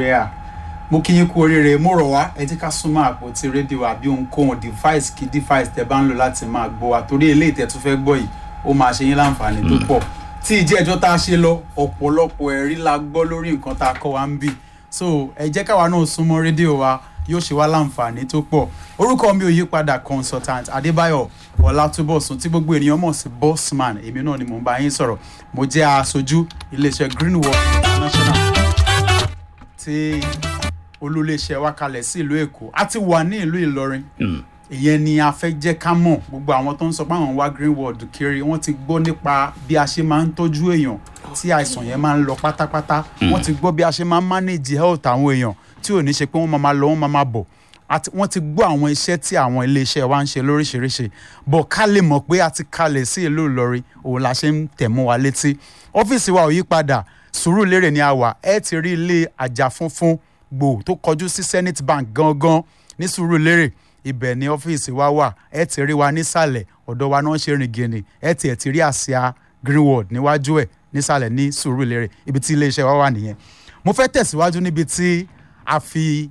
nàìjíríà mo kí yín kú oríire mo rọ̀ wá ẹ jẹ́ ká súnmọ́ àpótí rédíò àbí ohunkóhun device kí device tẹ bá ń lò láti máa gbọ́ wa torí eléyìí tẹ tún fẹ́ gbọ́ yìí ó máa ṣe yín láǹfààní tó pọ̀ tí ìjẹ́ ẹjọ́ tá a ṣe lọ ọ̀pọ̀lọpọ̀ ẹ̀rí la gbọ́ lórí nǹkan tá a kọ́ wa ń bì so ẹ jẹ́ káwa náà súnmọ́ rédíò wa yóò ṣe wá láǹfààní tó pọ̀ orúkọ mi ò yí padà consultant adébáyọ̀ ọlátúbọ̀sùn tí gbogbo ènìyàn mọ̀ sí bossman èmi náà ni mò ń bá yín sọ̀rọ̀ mo jẹ́ aṣojú iléeṣẹ́ greenwood international tí olúléeṣẹ́ wa kalẹ̀ sí ìlú èkó a ti wà ní ìlú ìlọrin ìyẹn ni a fẹ́ jẹ́ ká mọ̀ gbogbo àwọn tó ń sọ pé àwọn wá greenwood kiri wọ́n ti gbọ́ nípa bí a ṣe máa ń tọ́jú èèyàn tí àìsàn yẹn máa ń lọ pátápátá wọ́n ti gbọ́ bí a ṣe máa ń manage health àwọn èèyàn tí ò ní ṣe pé wọ́n máa máa lọ wọ́n máa máa bọ̀ àti wọ́n ti gbọ́ àwọn iṣẹ́ tí àwọn iléeṣẹ́ wa ń ṣe lóríṣiríṣi bọ̀ ká lè mọ̀ pé a ti kalẹ̀ sí ìlú ìlọrin òun la ṣe ń tẹ̀ mọ́ wa létí ọ́fíìsì wa ò yí padà sùúrùlérè ni a wà ẹ ti rí ilé àjà funfun gbò tó kọjú sí senate bank gangan ní sùúrùlérè ibẹ̀ ni ọ́fíìsì wa wà ẹ ti rí wa nísàlẹ̀ ọ̀dọ̀ wa náà ṣe rìn gìnì ẹ ti ẹ̀ ti rí àsíá greenwood níwájú ẹ̀ nísàlẹ̀ ní sùúrùlérè ibi tí iléeṣẹ́ wa wà nìyẹn mo fẹ́ tẹ̀síwájú níbi tí a fi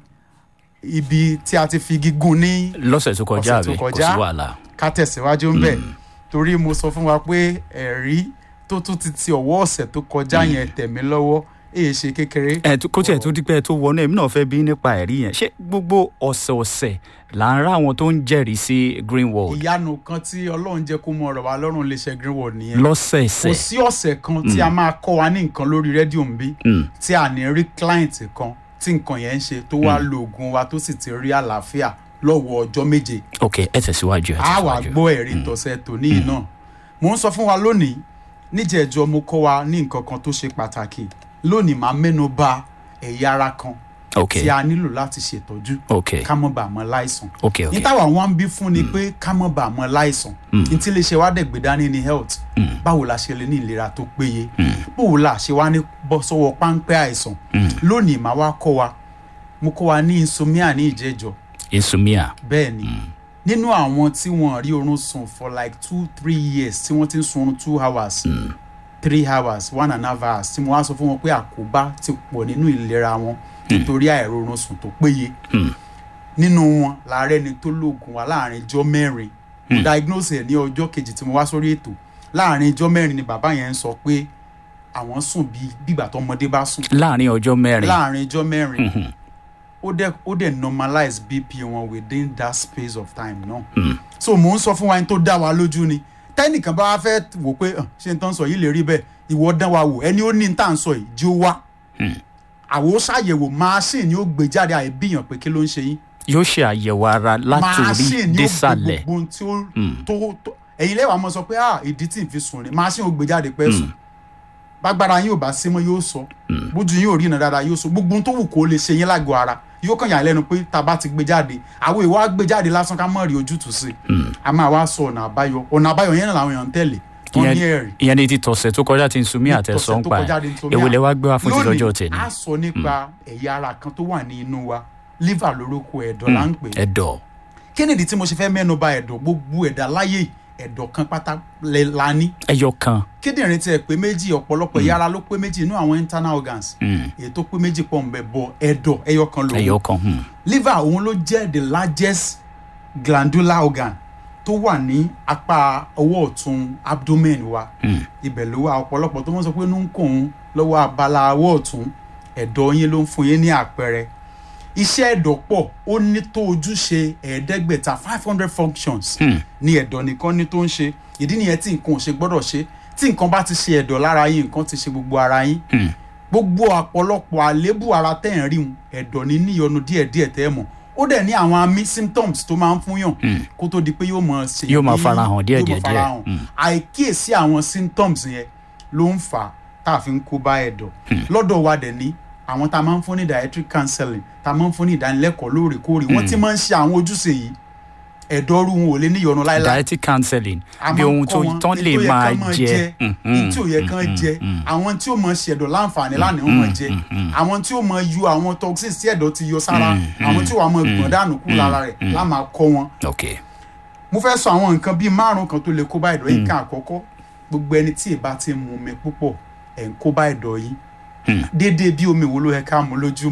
ibi tí a ti fi gígùn ní lọ́sẹ̀ tó kọjá Ọ̀sẹ̀ tó àbí kò kọjá. sí wàhálà. ká tẹ̀síwájú ń bẹ̀ torí mo sọ fún wa pé ẹ̀rí tó tún ti ti ọ̀wọ́ ọ̀sẹ̀ tó kọjá yẹn tẹ̀mí lọ́wọ́ èyí ṣe kékeré. ẹ tó- kó tiẹ̀ tó dípẹ́ tó wọnú èmi náà fẹ́ bí nípa ẹ̀rí yẹn ṣé gbogbo ọ̀sẹ̀ọ̀sẹ̀ là ń rá àwọn tó ń jẹ́rìí sí greenwald ìyanu kan tí ọlọ́run jẹ́ kó mọ ọ̀rọ̀ wa lọ́rùn lè ṣe greenwood nìyẹn kò lọ́sẹ̀ẹsẹ̀ sí ọ̀sẹ̀ kan tí a máa kọ́ wa ní nǹkan lórí rédíò ń bí Mm. tí a ní rí client kan tí nǹkan yẹn ń ṣe tó wá lo oògùn wa tó sì ti rí àlàáfíà lọ́wọ́ ọjọ́ méje ok ẹ tẹ̀síwájú ẹ a wà tẹ̀síwájú. gbọ́ ẹ̀rí tọ̀sẹ̀ tòní yìí náà mò ń sọ fún wa lónìí níjẹ̀ẹ́jọ́ mo kọ́ wa ní nǹkan kan tó ṣe pàtàkì lónìí máa mẹ́nu bà ẹ̀yà ara kan ok tí a nílò láti ṣètọ́jú ok ká mọ́ bàa mọ́ láìsàn ok ok ní táwa wọn ń bí fún ni pé ká mọ́ bàa mọ́ láìsàn ní tí iléeṣẹ́ wa dẹ̀ gbé dání ní health báwo la ṣe lè ní ìlera tó péye báwo la ṣe wá ní bọ́ sọ́wọ́ páńpẹ́ àìsàn lónìí màá wá kọ́ wa mo kọ́ wa ní insomnia ní ìjẹ́jọ́ insomnia bẹ́ẹ̀ ni nínú àwọn tí wọ́n rí oorun sùn for like two three years tí wọ́n ti ń sun oorun two hours three hours one and a half hours tí mo wá sọ fún wọn pé àkóbá ti pọ̀ nínú ìlera wọn nítorí àìróorun sùn tó péye nínú wọn làárẹ̀ ni tó lóògùn wa láàrin ijọ́ mẹ́rin mo diagnose ẹ̀ ní ọjọ́ kejì tí mo wá sórí ètò láàrin ijọ́ mẹ́rin ni bàbá yẹn ń sọ pé àwọn sùn bíi bígbà tọmọdé bá sùn láàrin ọjọ́ mẹ́rin láàrin ijọ́ mẹ́rin ó dẹ̀ ó dẹ̀ normalize bp wọn within that space of time náà. so mò ń sọ fún wa ẹni tó dá wa lójú ni tẹ́nìkan bá wá fẹ́ wò pé "Ah, ṣé n tán sọ yìí lè rí bẹ́ẹ̀ ìwọ dán wa wò ẹni ó ní n tà ń sọ yìí jí ó wá. àwo ṣàyẹ̀wò machine ni ó gbé jáde àìbíyàn pé kí ló ń ṣe yín. yóò ṣe àyẹ̀wò ara látòrí machine ni ó gbé désàlẹ̀ gbogbo ohun tí ó tó tó ẹ̀yin lẹ́wàá mọ̀ sọ pé ah ìdí tí n fi sùn ni machine ó gbé jáde pẹ́ sùn bágbára yín ò bá sí mọ́ yóò sọ bójú yín ò rí iná dáadáa yóò sọ gbogbo ohun tó wù kó lè ṣe yín lágọ̀ọ́ ara yóò kàn yà á lẹ́nu pé tá a bá ti gbé jáde àwọn ìwà gbé jáde lásán ká mọ̀ rí ojútùú sí i a máa wá sọ ọ̀nà àbáyọ ọ̀nà àbáyọ yẹn náà làwọn èèyàn ń tẹ̀lé wọ́n ní ẹ̀rí ìyẹn ní ti tọ̀sẹ̀ tó kọjá ti insomnia àtẹ̀sọ́ ń tọ̀sẹ̀ tó pa kọjá di ẹ̀ insomnia. èwo lẹ wá gbé wá fún ti lọ́jọ́ lónìí tẹ̀lé a sọ nípa ẹ̀yà ara kan tó wà ní inú wa liver lórúkọ ẹ̀dọ̀ là ń pè é ẹ̀dọ̀ kí nìdí tí mo ṣe fẹ́ mẹ́nu bà ẹ̀dọ̀ gbogbo ẹ̀dá láyé ẹ̀dọ̀ kan pátá lẹ la ní ẹyọ kan kíndìnrín tiẹ̀ pé méjì ọ̀pọ̀lọpọ̀ ẹ̀yà ara ló pé méjì inú àwọn internal organs Mm. èyí tó pé méjì pọ̀ ń bẹ bọ̀ ẹ̀dọ̀ ẹyọ kan lòun ẹyọ kan hmm. liver òun ló jẹ́ the largest glandular organ tó wà ní apá ọwọ́ ọ̀tún abdomen wa ibẹ̀ ló wà ọ̀pọ̀lọpọ̀ tó mọ̀ sọ pé inú ń kùn ún lọ́wọ́ abala ọwọ́ ọ̀tún ẹ̀dọ̀ yín ló ń fún yín ní àpẹẹrẹ iṣẹ́ ẹ̀dọ̀ pọ̀ ó ní tó ojúṣe ẹ̀ẹ́dẹ́gbẹ̀ta five hundred functions ní ẹ̀dọ̀ nìkan ní tó ń ṣe ìdí nìyẹn tí nǹkan ò ṣe gbọ́dọ̀ ṣe tí nǹkan bá ti ṣe ẹ̀dọ̀ lára yín nǹkan ti ṣe gbogbo ara yín gbogbo àpọ̀lọpọ̀ àléébù ara tẹ́ ẹ̀ ń rí un ẹ̀dọ̀ ní níyọnu díẹ̀díẹ̀ tẹ́ ẹ̀ mọ̀ ó dẹ̀ ní àwọn àmì symptoms tó máa ń fún yàn kó tó di pé yóò mọ̀ ṣe Yóò máa bí- farahàn díẹ̀ yóò díẹ̀ máa farahàn. díẹ̀. àìkíyèsí àwọn symptoms yẹn ló ń fà á tá a fi ń kó bá ẹ̀dọ̀ lọ́dọ̀ wa dẹ̀ ní àwọn tá a máa ń fún ní dietary counseling tá a máa ń fún ní ìdánilẹ́kọ̀ọ́ lóòrèkóòrè wọ́n ti máa ń ṣe àwọn ojúṣe yìí ẹ̀dọ̀ rú wọn ò lè níyọnu láéláé dietary counseling a bí máa ń ohun kọ́ tó wọn tán ní lè tó yẹ máa kán máa jẹ ní tí ò yẹ kán jẹ àwọn tí ó mọ ṣẹ̀dọ̀ láǹfààní lánàá wọn máa jẹ àwọn tí ó mọ yọ àwọn toxins tí ẹ̀dọ̀ ti yọ sára àwọn tí ó wà mọ gbọ̀n dànù kú lára rẹ̀ lá máa kọ́ wọn. ok mo fẹ́ sọ àwọn nǹkan bíi márùn kan tó lè kó bá ẹ̀dọ̀ yìí kan àkọ́kọ́ gbogbo ẹni tí ìbá ti mu omi púpọ̀ ẹ̀ ń kó bá ẹ̀dọ̀ yìí déédéé bí omi wo ló yẹ ká mu lójú